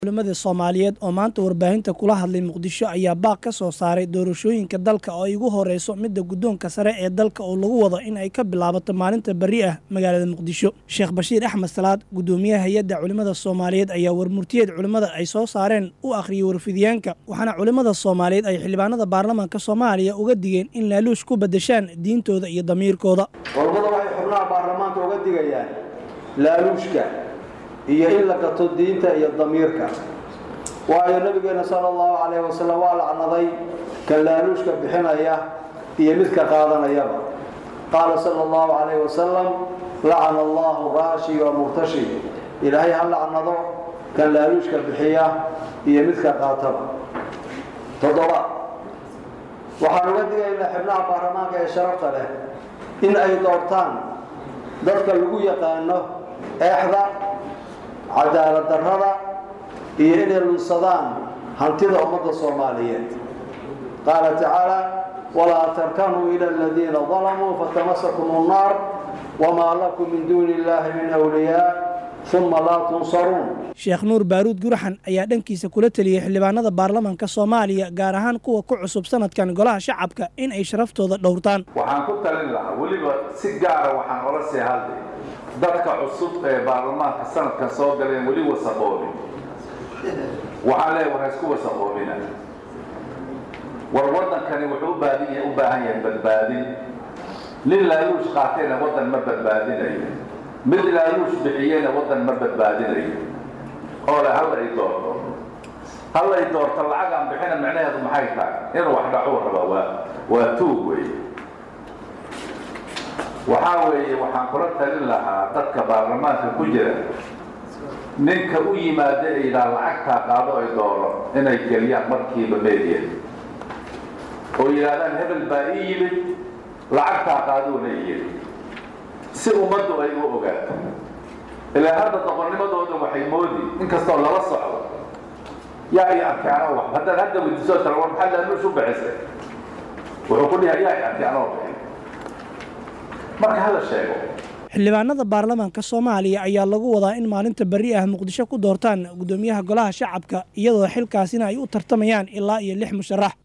culimadii soomaaliyeed oo maanta warbaahinta kula hadlay muqdisho ayaa baaq ka soo saaray doorashooyinka dalka oo ay ugu horeyso midda guddoonka sare ee dalka oo lagu wado in ay ka bilaabato maalinta berri ah magaalada muqdisho sheekh bashiir axmed salaad guddoomiyaha hay-adda culimmada soomaaliyeed ayaa warmurtiyeed culimmada ay soo saareen u akhriyey warfidyaanka waxaana culimmada soomaaliyeed ay xildhibaanada baarlamaanka soomaaliya uga digeen in laaluush ku beddeshaan diintooda iyo damiirkooda culimmada waxay xubnaha baarlamaanka uga digayaan laaluushka iyo in la gato diinta iyo damiirka waayo nabigeena sala allahu calayhi wasalam waa lacnaday kan laaluushka bixinaya iyo midka qaadanayaba qaala sala allahu calayhi wasalam lacana allahu raashi wa murtashi ilaahay ha lacnado kan laaluushka bixiya iyo midka qaataba toddoba waxaan uga digaynaa xibnaha baarlamaanka ee sharafta leh in ay doortaan dadka lagu yaqaano eexda cadaalad darrada iyo inay lunsadaan hantida ummadda soomaaliyeed qaala tacaala walaa tarkanuu ila aladiina dalamuu fatamasakum nnaar wamaa lakum min duuni illaahi min wliyaa uma laa tunsaruun sheekh nuur baaruud guraxan ayaa dhankiisa kula teliyey xildhibaanada baarlamaanka soomaaliya gaar ahaan kuwa ku cusub sanadkan golaha shacabka in ay sharaftooda dhowrtaan waxaan ku talin lahaa weliba si gaara waxaan ola sii hadlay dadka cusub ee baarlamaanka sanadkan soo galeen weli wasaqoobin waxaan leeya war haisku wasaqoobina war waddankani wuxuu u baahan yahay badbaadin nin laaluush qaatayna waddan ma badbaadinayo mid laaluush bixiyeyna waddan ma badbaadinayo oo le halla i doorto halla i doorto lacagaan bixina micnaheedu maxay tahay inuu wax dhacuu rabaa waa waa tuug wey waxaa weeye waxaan kula talin lahaa dadka baarlamaanka ku jira ninka u yimaada ee yidhaha lacagtaa qaado ay dooro inay geliyaan markiiba media oo yidhahdaan hebel baa ii yimid lacagtaa qaaduuna yidhi si ummaddu ay u ogaato ilaa hadda doqonnimadooda waxay moodi inkastoo lala socdo yaa i arkay anoo wax haddaan hadda weydiisoo tara war maxaa laaluush u bixisay wuxuu ku dhihay yaa i arkay anoo bixin marka hala sheego xildhibaanada baarlamaanka soomaaliya ayaa lagu wadaa in maalinta berri ah muqdisho ku doortaan guddoomiyaha golaha shacabka iyadoo xilkaasina ay u tartamayaan ilaa iyo lix musharax